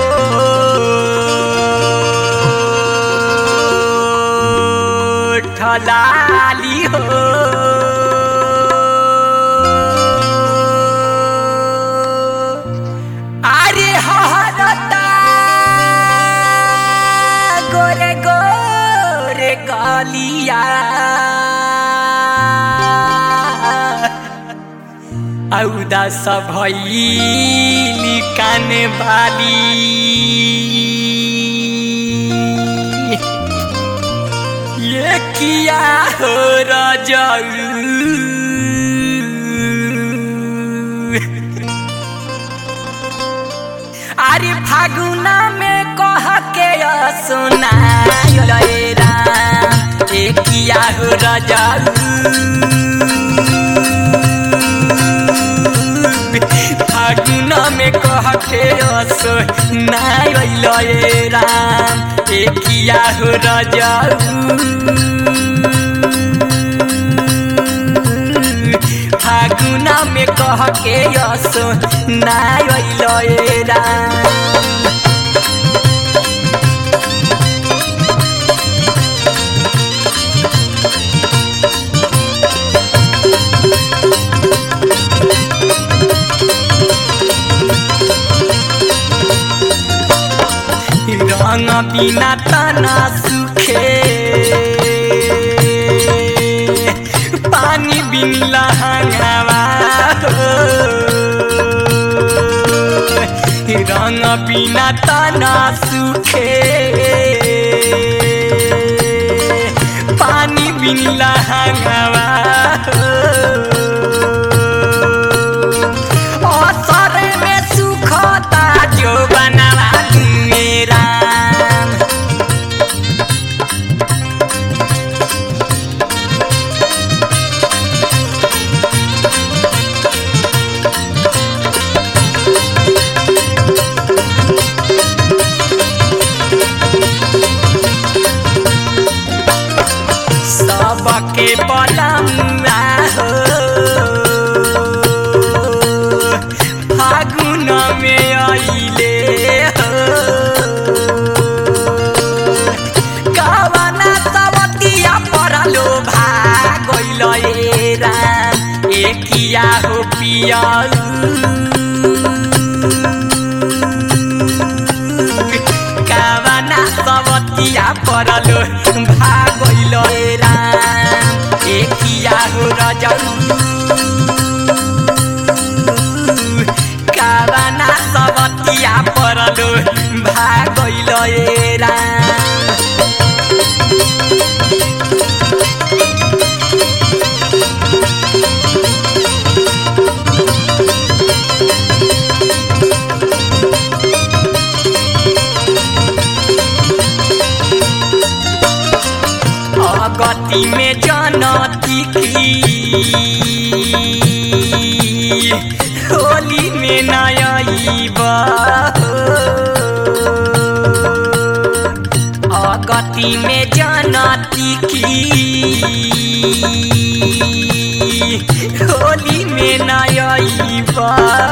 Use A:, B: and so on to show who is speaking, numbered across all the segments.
A: ठलाली हो अरे हरता गोरे गोरे गलिया औदास भैली काने बाली ये किया हो राजाऊ अरे फागुना में कह के सुना राम ए किया हो राजाऊ फागुना में कह के सुना राम ए किया हो राजाऊ फागुना में कह के यसो नाय राम रंग बिना तना सुखे पानी बिन लहंगावा हो। रंग बिना तना सुखे पानी बिन लहंगावा हो। असर में सुखता जो बनवा मेरा सबके पलमुआ हो फागुन में आइले हो कवना सवतिया परलो भागइल ए राम एकिया हो पिया कावना सवतिया परलो भागइल ए राम एकिया हो रजऊ कावना सवतिया परलो भागइल ए राम अगति में जनती की होली में नयबा अगति में जनती की होली में नयबा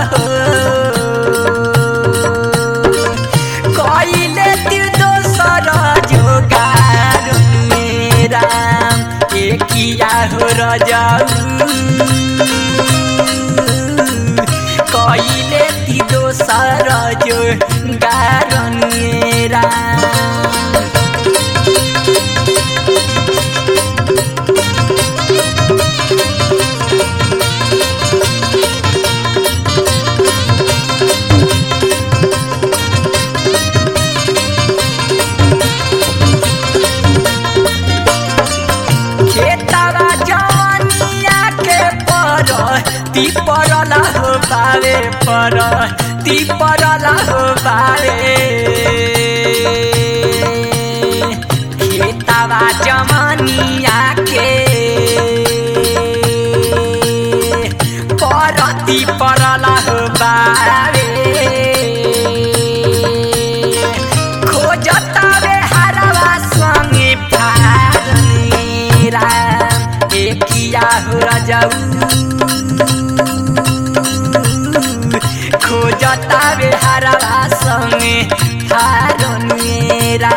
A: कइले तिर दोसर जोगार मेरा एकिया हो रजाऊ कइले तिर दोसर जोगार मेरा खेतवा जवनिया के पर ती परला हो बारे पर ती परला हो बारे खेतवा जवनिया के पर ती परला हो बारे खोजतावे हरवा संगे फारनेरा एकिया हो राजाऊ खोजतावे हरवा संगे हारनुएरा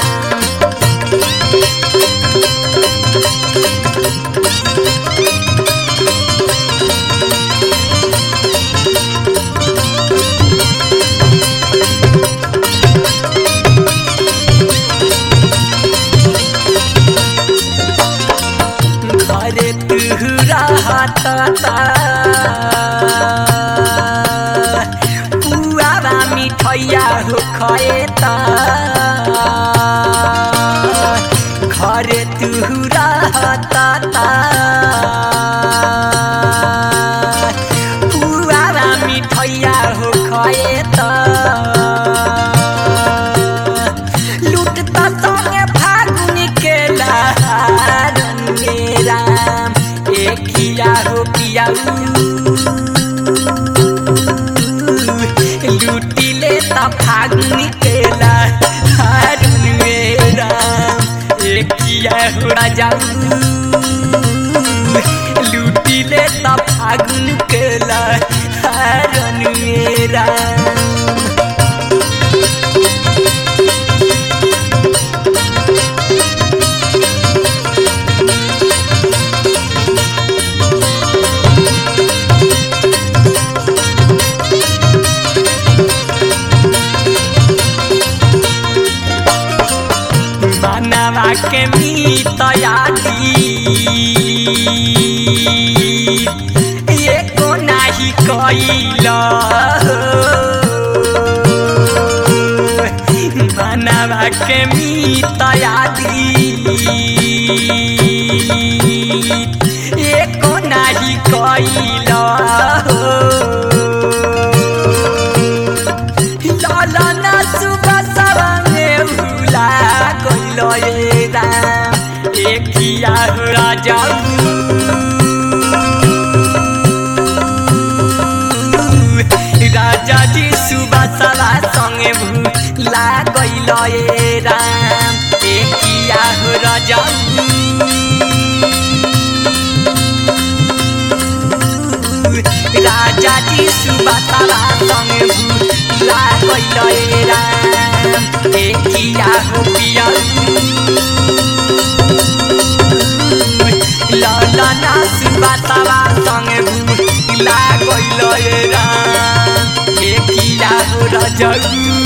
A: घरे तुहरा हाता पुआरा मिठैया हो खएता घरे तुहरा हाता पुआरा मिठैया हो खएता लुटता संगे फागुन के लहारन मेरा एकिया हो पियाऊ लूटी ले ता फागुन के लहारन मेरा एकिया हो राजाऊ लूटी ले ता फागुन के लहारन मेरा मनवा के मीत यादी एको नाही कैल मनवा के मीत यादी एको नाही कैल लालना सुबह सवाने भूला गइल ए राम एकिया हो राजाऊ राजा जी सुबह सवा संगे भूला गइल ए राम एकिया हो राजाऊ राजा जी सुबह सवा संगे भूला गइल ए राम एकिया हो पियाऊ ललना सुबातावा संगे भूला गइल ए राम एकिया हो रजऊ